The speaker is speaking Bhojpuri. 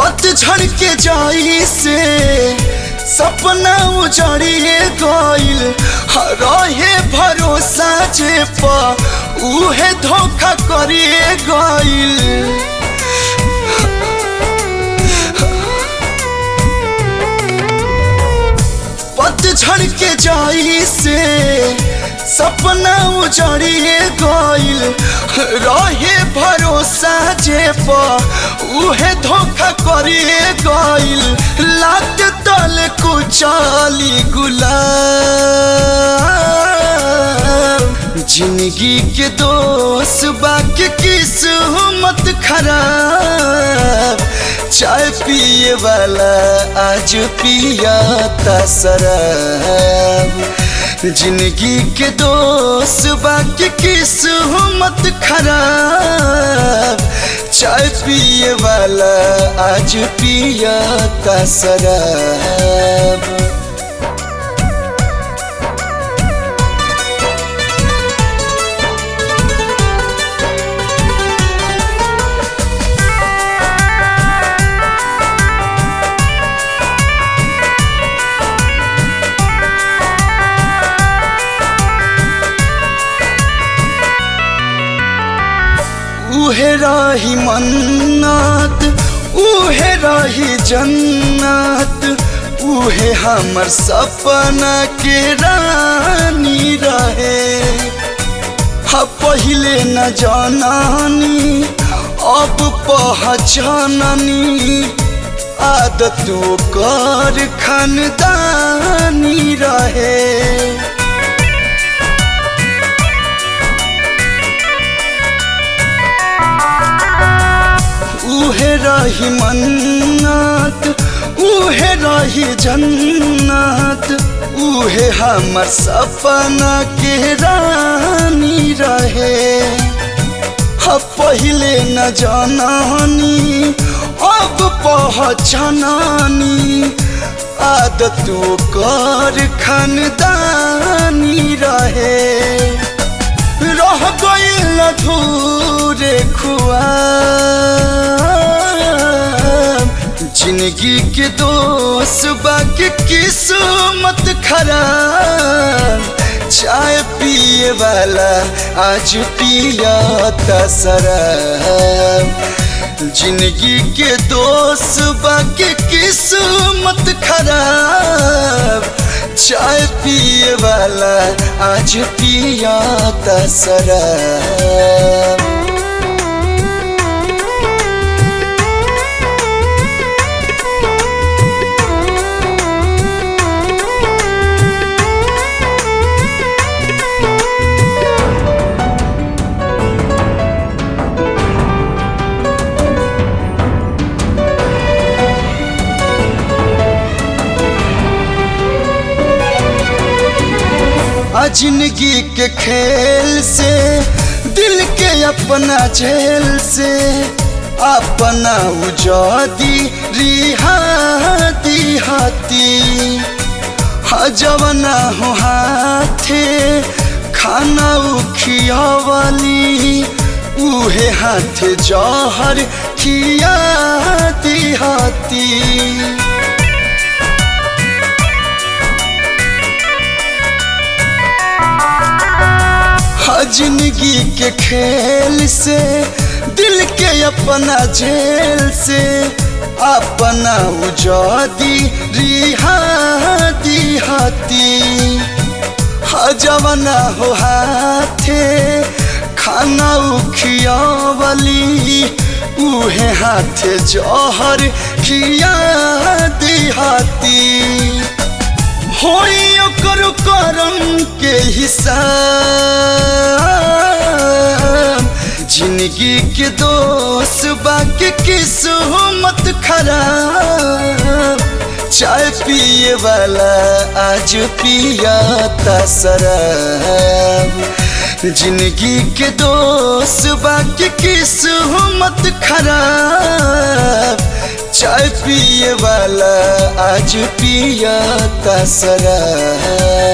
पतझड़ के जाई से सपना उजड़िए गइल रहे भरोसा जे पा उहे धोखा करिए गइल पतझड़ के जाई से सपना उजड़िए गइल रहे भरोसा जे पा उहे धोखा करिए गइल लात तल कुचाली गुलाब जिंदगी के दोस्त बाकी किस्मत खराब चाय पिए वाला आज पिया शराब जिंदगी के दोस्त बाकी किस्मत खराब चाय पिए वाला आज पिया शराब उहे रही मन्नत उहे रही जन्नत उहे हमर सपना के रानी रहे हा पहिले न जाननी अब पहचाननी आदत कर खानदानी रहे उहे रही मन्नत उहे रही जन्नत उहे हमर सपना के रानी रहे हा पहिले न जाननी अब पहचाननी आदत कर खानदानी रहे रह गइल अधूरे खुआब जिंदगी के दोस्त बाकी किस्मत खराब चाय पिए वाला आज पिया शराब जिंदगी के दोस्त बाकी किस्मत खराब चाय पिए वाला आज पिया शराब आ जिंदगी के खेल से दिल के अपना झेल से अपना उजादी रिहाती हाथी हजवना हो हाथे खाना उखियावली उहे हाथे जहर खियाती हाथी जिंदगी के खेल से दिल के अपना झेल से अपना उजादी रिहाती हाथी हजवना हो हाथे खाना उखियावली उहे हाथे जहर खिया हाथी होई ओकर करम के हिसाब जिंदगी के दोस्त बाकी किस्मत खराब चाय पिए वाला आज पिया शराब जिंदगी के दोस्त बाकी किस्मत खराब चाय पिए वाला आज पिया शराब